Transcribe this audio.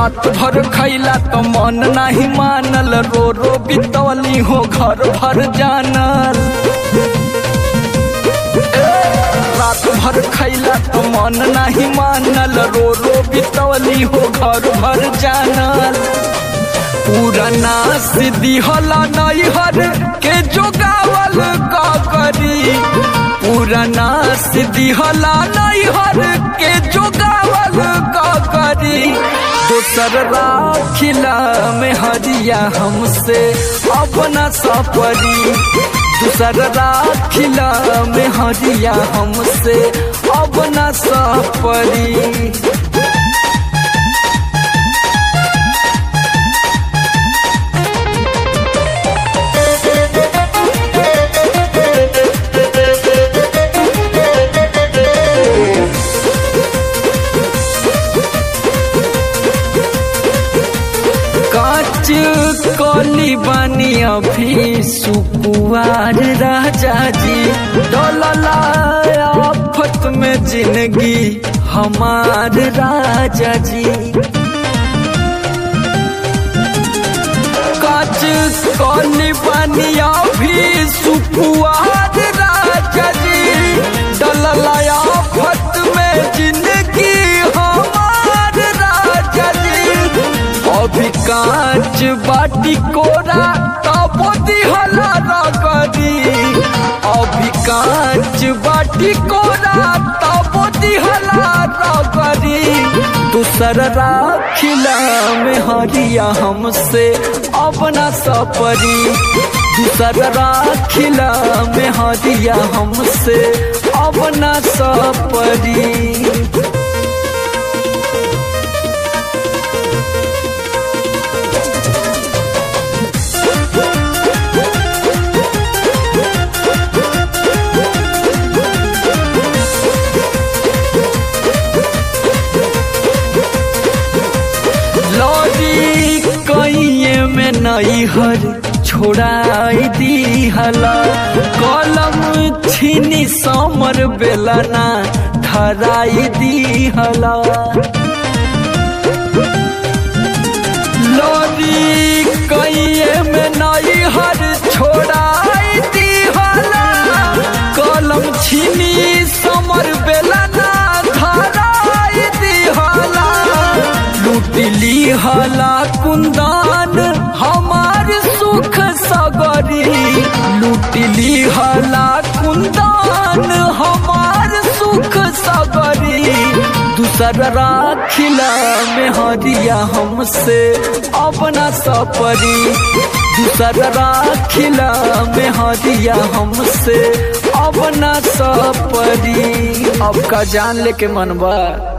रात भर खैला तो मन नहीं मानल रो रो बितौली हो घर भर जानल रात भर खैला तो मन नहीं मानल रो रो बितौली हो घर भर जानल पुराना सिद्धि होला नैहर के जोगावल का करी पुराना सिद्धि होला नैहर के जोगावल का करी दोसर राखिला में हरिया हमसे अपना सपरी दूसर राखिला में हरिया हमसे अपना सपरी काच कली बानी अभी सुकुआर राजा जी डोलला आफत में जिंदगी हमार राजा जी काच कली बानी अभी सुकुआर राजा जी डोलला आफत में जिंदगी हमार राजा जी अभी कांच बाटी कोरा तबो दिहला रगरी अभी कांच बाटी कोरा तबो दिहला रगरी दूसर राखिला में हरिया हमसे अपना सपरी दूसर राखिला में हरिया हमसे अपना सपरी लौरी कइये में नई हर छोड़ाई दी हला कलम छीनी समर बेलना धराई दी हला लौरी कइये में नई हर छोड़ाई दी हला कलम छीनी समर बेलना धराई दी हला लुटली हला कुंदन हमार सुख सगरी लुटली हला कुंदन हमार सुख सगरी दूसर राखिला में हरिया हमसे अपना सपरी दूसर राखिला में हरिया हमसे अपना सपरी अब का जान लेके मनवा